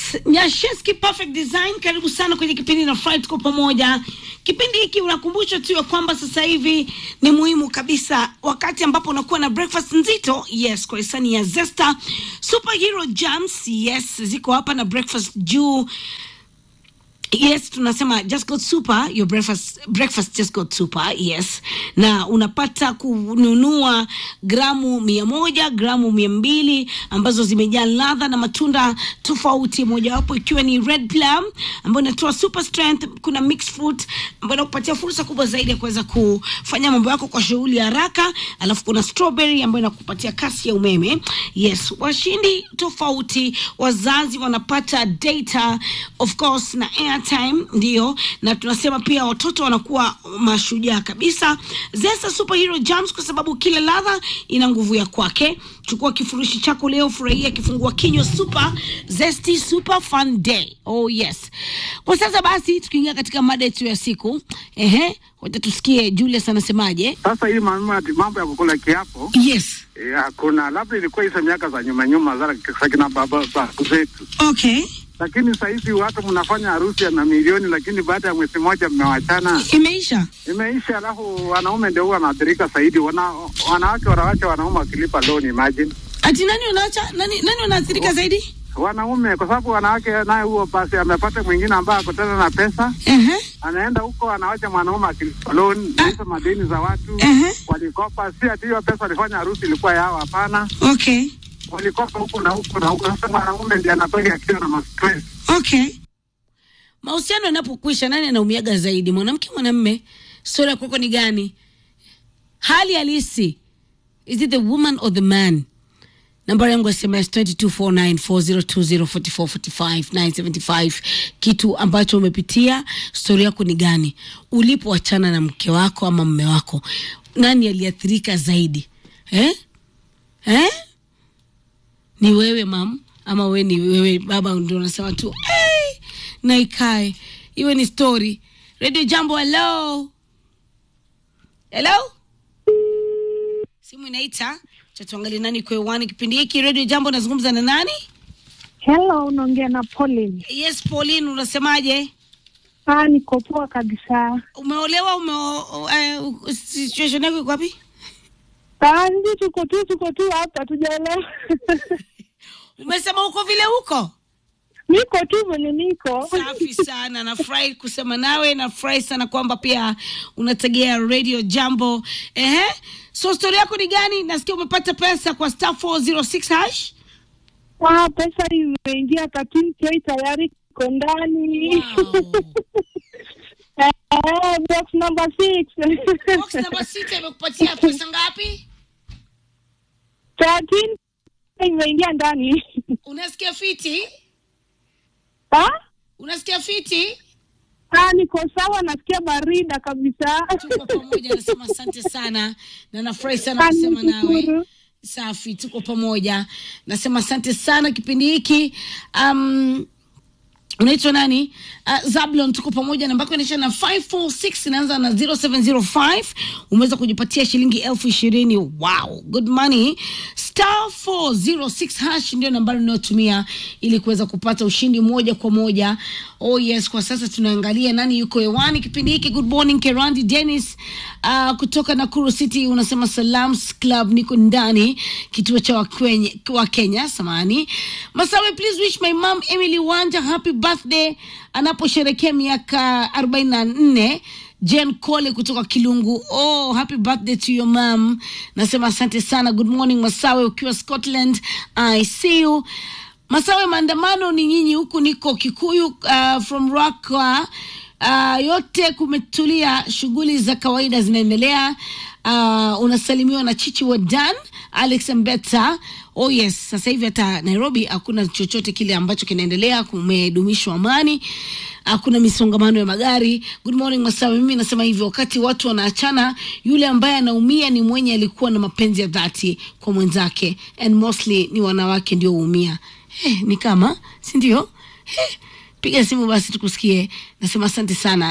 Nyashinski Perfect Design, karibu sana kwenye kipindi na Fry, tuko pamoja. Kipindi hiki unakumbusha tu ya kwamba sasa hivi ni muhimu kabisa, wakati ambapo unakuwa na breakfast nzito, yes, kwa hisani ya Zesta Superhero Jams, yes, ziko hapa na breakfast juu Yes, tunasema just got super, your breakfast, breakfast just got super, yes. Na unapata kununua gramu mia moja, gramu mia mbili ambazo zimejaa ladha na matunda tofauti, mojawapo ikiwa ni red plum ambayo inatoa super strength. Kuna mixed fruit ambayo inakupatia fursa kubwa zaidi ya kuweza kufanya mambo yako kwa shughuli ya haraka, alafu kuna strawberry ambayo inakupatia kasi ya umeme. Yes, washindi tofauti, wazazi wanapata data of course na airtime ndio, na tunasema pia watoto wanakuwa mashujaa kabisa. Zesta Superhero Jams, kwa sababu kila ladha ina nguvu ya kwake. Chukua kifurushi chako leo, furahia kifungua kinywa super zesty super fun day. Oh yes. Kwa sasa basi, tukiingia katika mada yetu ya siku, ehe, wacha tusikie Julius anasemaje. Sasa hii mambo ati mambo ya kukula kiapo Yes. eh, hakuna, labda ilikuwa hizo miaka za nyuma nyuma za za kina baba babu zetu, Okay. lakini saa hizi watu mnafanya harusi ya mamilioni, lakini baada ya mwezi mmoja mmewachana, Imeisha. imeisha. Alafu wanaume ndio huwa wanaathirika zaidi, wana, wanawake wanawacha wanaume wakilipa loan. Imagine Ati nani unaacha? Nani nani unaathirika zaidi? wanaume, kwa sababu wanawake naye huo basi amepata mwingine ambaye ako tena na pesa, Ehe. anaenda huko anawacha mwanaume akilipa loan, hizo madeni za watu Ehe. walikopa. Si ati hiyo pesa walifanya harusi ilikuwa yao, hapana. Okay. walikopa huku na huku na huku. Sasa mwanaume ndiye anatoka akiwa na mastress. Okay. Mahusiano yanapokwisha, nani anaumiaga zaidi, mwanamke mwanamme? Stori ya kwako ni gani? Hali halisi, is it the woman or the man? Nambari yangu ya SMS 224940204445 kitu ambacho umepitia, stori yako ni gani? Ulipoachana na mke wako ama mme wako, nani aliathirika zaidi eh? Eh? ni wewe mam ama we ni wewe baba ndio unasema tu hey! na ikae iwe ni story radio jambo hello hello simu inaita cha tuangalie nani kwa hewani kipindi hiki radio jambo nazungumza na nani Hello, unaongea na Pauline. yes pauline unasemaje Ah, niko poa kabisa. umeolewa ume uh, situation yako iko wapi Ah, sisi tuko tu tuko tu hapa tujaelewa. umesema uko vile huko niko tu venye niko. safi sana nafurahi kusema nawe nafurahi sana kwamba pia unategea radio jambo ehe so stori yako ni gani nasikia umepata pesa kwa star 406 hash Ah, pesa imeingia 13k tayari iko ndani. Wow. Eh, box number 6. box namba sita imekupatia pesa ngapi 13 imeingia ndani. unasikia fiti Ah? unasikia fiti Ah, niko sawa, nasikia barida kabisa. tuko pamoja nasema asante sana na nafurahi sana Ah, kusema nawe nikushukuru. safi tuko pamoja nasema asante sana kipindi hiki um, unaitwa nani uh, zablon tuko pamoja namba yako inaisha na 546 inaanza na 0705 umeweza kujipatia shilingi elfu ishirini wow good money star 406 hash ndio nambari unayotumia ili kuweza kupata ushindi moja kwa moja oh yes kwa sasa tunaangalia nani yuko hewani kipindi hiki good morning kerandi dennis uh, kutoka nakuru city unasema salams club niko ndani kituo cha wakwenye, wa kenya samani masawe please wish my mom emily wanja happy birthday anaposherekea miaka 44 jen cole kutoka kilungu oh happy birthday to your mom nasema asante sana good morning masawe ukiwa scotland i see you masawe maandamano ni nyinyi huku niko kikuyu uh, from raka uh, yote kumetulia shughuli za kawaida zinaendelea uh, unasalimiwa na chichi wa dan alex mbeta oh yes sasa hivi hata nairobi hakuna chochote kile ambacho kinaendelea kumedumishwa amani hakuna misongamano ya magari good morning masawe mimi nasema hivyo wakati watu wanaachana yule ambaye anaumia ni mwenye alikuwa na mapenzi ya dhati kwa mwenzake and mostly ni wanawake ndio huumia hey, ni kama si ndio hey, piga simu basi tukusikie nasema asante sana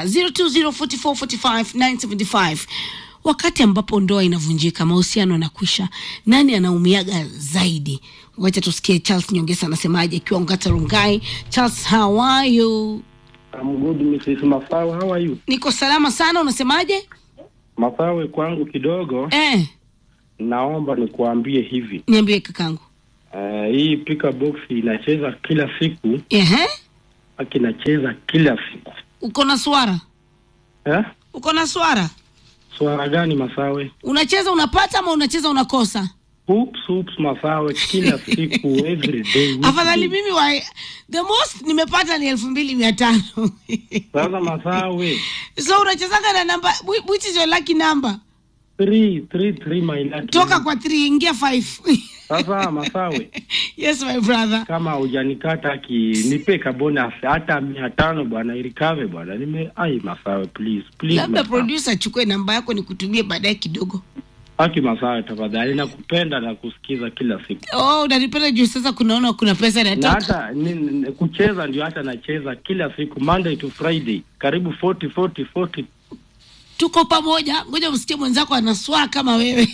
0204445975 wakati ambapo ndoa inavunjika mahusiano yanakwisha nani anaumiaga zaidi wacha tusikie charles nyongesa anasemaje akiwa ngata rungai charles how are you I'm good, Mrs. Masawe. How are you? niko salama sana unasemaje Masawe, kwangu kidogo, eh, naomba nikuambie hivi niambie kakangu uh, hii pika box inacheza kila siku, Ehe. haki inacheza kila siku uko na swara eh? uko na swara Swara gani Masawe? unacheza unapata ama unacheza unakosa Hoops, hoops, Masawe, kila siku every day. weekday. afadhali mimi wa the most nimepata ni elfu mbili mia tano Sasa Masawe, so unachezaga na namba whi- which is your lucky number three, three, three, my lucky toka number. kwa 3 ingia 5 Sasa Masawe, yes my brother kama hujanikata ki nipe kabonus hata mia tano bwana, irikave bwana, nime ai Masawe, please please, labda Masawe. producer achukue namba yako nikutumie baadaye kidogo Haki Masawe, tafadhali, nakupenda na kusikiza kila siku, oh unanipenda juu sasa kunaona kuna pesa na inatoka hata ni, ni, kucheza ndio hata nacheza kila siku Monday to Friday, karibu 40 40 40. tuko pamoja ngoja msikie mwenzako anaswaa kama wewe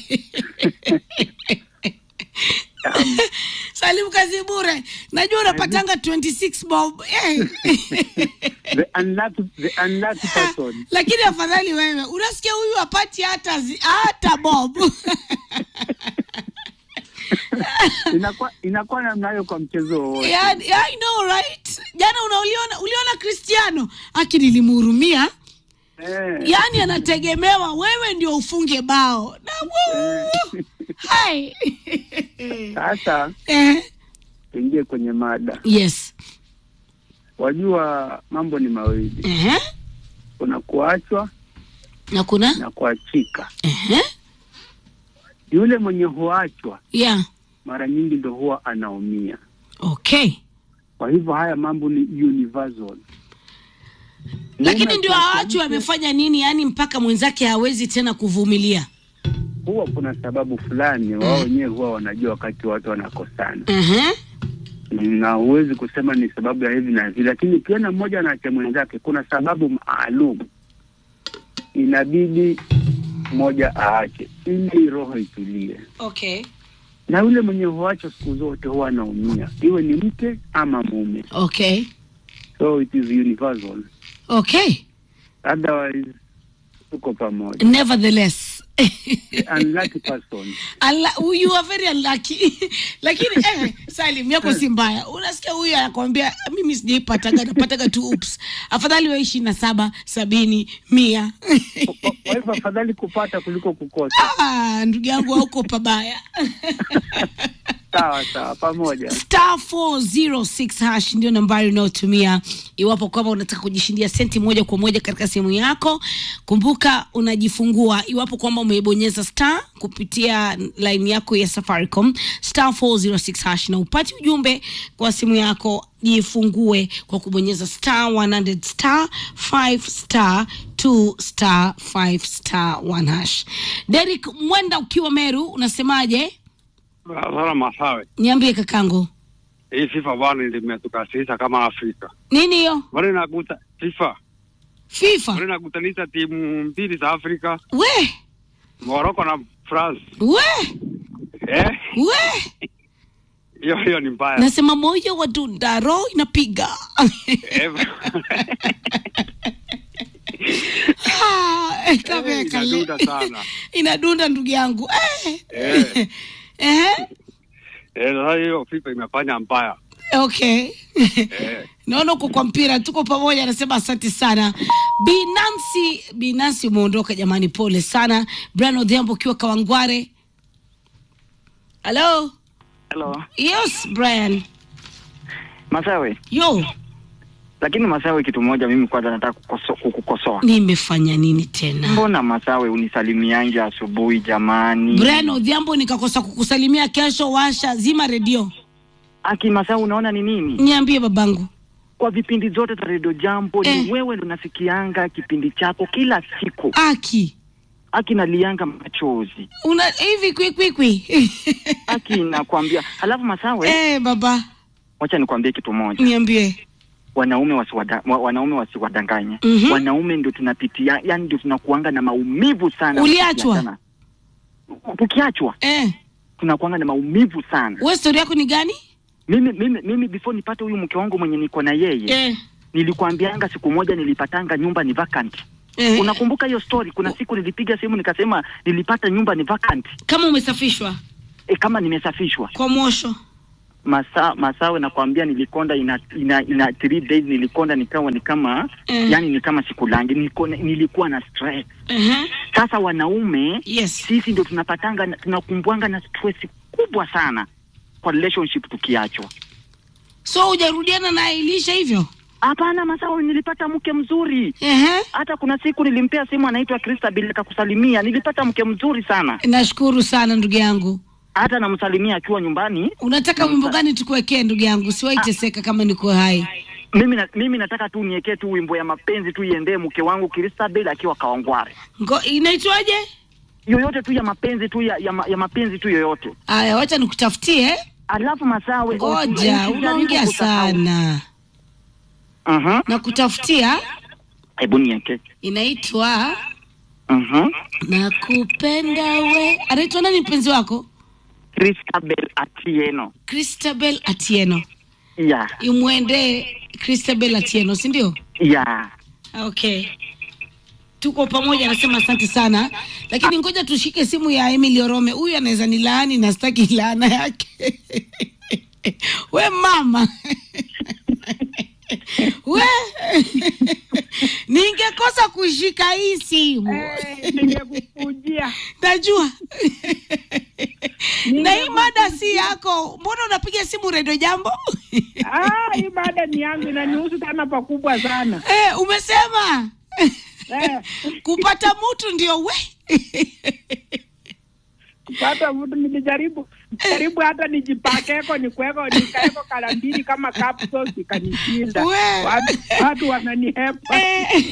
salim kazi bure najua unapatanga 26 bob eh. The unlucky, the unlucky person. lakini afadhali wewe unasikia huyu apati hata zi- hata bob Inakuwa inakuwa namna hiyo kwa mchezo wowote. yeah, yeah, I know right jana unauliona uliona cristiano aki nilimhurumia Eh, yaani anategemewa wewe ndio ufunge bao na wuu, hai Sasa eh, tuingie kwenye mada. yes Wajua mambo ni mawili, eh, kuna kuachwa na kuna na kuachika. eh, Yule mwenye huachwa yeah mara nyingi ndo huwa anaumia. okay Kwa hivyo haya mambo ni universal. lakini Mume ndio akiacha awachwe mke, amefanya nini yaani mpaka mwenzake hawezi tena kuvumilia huwa kuna sababu fulani wao wenyewe huwa wanajua wakati watu wanakosana, uh-huh. na huwezi kusema ni sababu ya hivi na hivi, lakini ukiona mmoja anaacha mwenzake, kuna sababu maalum inabidi mmoja aache ili roho itulie. okay Na yule mwenye huacho siku zote huwa anaumia, iwe ni mke ama mume, okay so it is universal. okay Otherwise tuko pamoja. nevertheless Unlucky person. Unlu- you are very unlucky lakini eh, salim yako si mbaya unasikia huyu anakwambia mimi sijaipataga napataga tu ups afadhali wa ishirini na saba sabini mia Kwa kwa hivyo afadhali kupata kuliko kukosa. ah, ndugu yangu hauko pabaya Sawa sawa, pamoja. star 406 hash ndio nambari unayotumia iwapo kwamba unataka kujishindia senti moja kwa moja katika simu yako kumbuka unajifungua iwapo kwamba umeibonyeza star kupitia line yako ya safaricom star 406 hash na upati ujumbe kwa simu yako jifungue kwa kubonyeza star 100 star 5 star 2 star 5 star 1 hash derik mwenda ukiwa meru unasemaje Sasa Masawe, niambie kakangu hii FIFA bwana limetukasirisha kama Afrika. nini hiyo Bwana inakuta FIFA, fifa bwana inakutanisha timu mbili za Afrika, we Morocco na France. we Eh, we hiyo hiyo ni mbaya. nasema moyo wa dunda roho inapiga Eh, Ah, eh, kameka le- inadunda sana. inadunda ndugu yangu eh. Eh. Eh, eh, sasa hiyo FIFA imefanya mbaya. okay Eh, naona uko kwa mpira tuko pamoja anasema asante sana binansi binansi umeondoka jamani pole sana brian odhiambo ukiwa kawangware halo Hello. yes brian Masawe, yo lakini Masawe, kitu moja mimi kwanza nataka kukoso- kukukosoa. nimefanya nini tena Mbona Masawe unisalimiange asubuhi jamani? brian odhiambo nikakosa kukusalimia kesho washa zima redio Aki Masawe, unaona ni nini? niambie babangu Kwa vipindi zote za Radio Jambo Eh. ni wewe ndo nasikianga kipindi chako kila siku. aki Aki nalianga machozi. una hivi kwikwikwi Aki nakwambia. Halafu Masawe, eh, baba wacha nikwambie kitu moja. niambie Wanaume wasiwada, wa- wanaume wasiwadanganye. Mhm. Wanaume ndio tunapitia, yani ndio tunakuanga na maumivu sana. Uliachwa? tukiachana. Tukiachwa eh, tunakuanga na maumivu sana. we stori yako ni gani Mimi mimi mimi before nipate huyu mke wangu mwenye niko na yeye eh. nilikuambianga siku moja nilipatanga nyumba ni vacant. Eh. Unakumbuka hiyo story? Kuna siku nilipiga simu nikasema nilipata nyumba ni vacant. kama umesafishwa E, kama nimesafishwa kwa mosho masaa masawe nakwambia nilikonda ina, ina, ina three days nilikonda nikawa ni kama Mm. yani ni kama sikulangi nilikuwa, nilikuwa na stress uh-huh. sasa wanaume yes sisi ndio tunapatanga na- tunakumbwanga na stress kubwa sana kwa relationship tukiachwa so hujarudiana na Elisha hivyo hapana masawe nilipata mke mzuri uh-huh. hata kuna siku nilimpea simu anaitwa Christabel akakusalimia nilipata mke mzuri sana nashukuru sana ndugu yangu hata namsalimia akiwa nyumbani unataka wimbo gani tukuwekee ndugu yangu siwaiteseka kama niko hai mimi, na, mimi nataka tu niekee tu wimbo ya mapenzi tu iendee mke wangu Christabel akiwa Kawangware Ngo, inaitwaje yoyote tu ya mapenzi tu ya, ya, ma- ya mapenzi tu yoyote aya wacha nikutafutie alafu masawe ngoja usijaribu unaongea kusahau. sana Mhm. na kutafutia hebu nieke inaitwa Mhm. nakupenda we anaitwa nani mpenzi wako Christabel Atieno Christabel Atieno ya imwendee Christabel Atieno si ndio ya okay tuko pamoja anasema asante sana lakini ngoja tushike simu ya Emily Orome huyu anaweza ni laani na sitaki laana yake we mama we ningekosa kushika hii simu ningekukujia najua na hii mada si yako mbona unapiga simu redio jambo Ah, hii mada ni yangu inanihusu sana pakubwa sana eh, umesema eh, kupata mtu ndio we kupata mtu nilijaribu jaribu hata nijipakeko nikweko nikaeko kala mbili kama capsules ikanishinda We. watu, watu wananihepa Eh.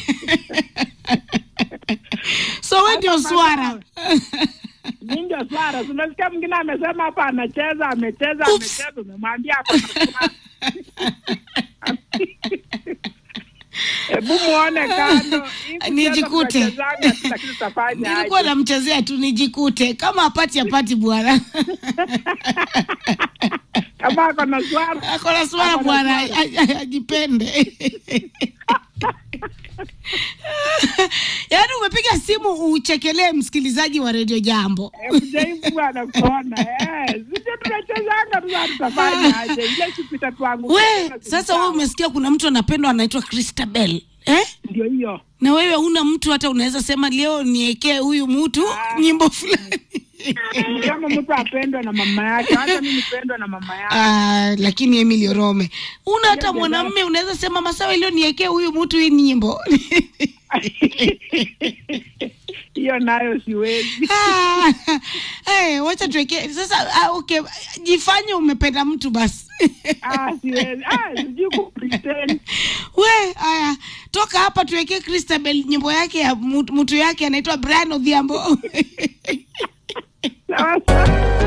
so we ndio swara mi ndio swara tunasikia mwingine amesema hapa anacheza amecheza Oops. amecheza umemwambia ako na swara. hebu muone kando Hii kucheza Nijikute. tunachezanga tu, lakini tutafanya nilikuwa aje? namchezea tu nijikute kama apati apati bwana kama ako na swara akona swara Ako na bwana swara. aj- aj- ajipende yaani umepiga simu uchekelee msikilizaji wa redio jambo mjaibu bwana kuona eh, sisi tunachezanga tu sasa tutafanya aje ile siku itatuangukia we tena sasa wewe tusisahau. umesikia kuna mtu anapendwa anaitwa Christabel eh? ndio hiyo na wewe una mtu hata unaweza sema leo niekee huyu mtu nyimbo fulani kama mtu apendwe na mama yake hata mi nipendwe na mama yake Ah, lakini Emily Orome una hata Yes, mwanamume unaweza sema masawa leo niekee huyu mtu hii nyimbo hiyo nayo siwezi Ah, eh, wacha tuweke sasa ah, okay jifanye umependa mtu basi ah, siwezi ah, sijui kupretend we haya toka hapa tuwekee Christabel nyimbo yake ya mtu mtu yake anaitwa Brian Odhiambo sawa sawa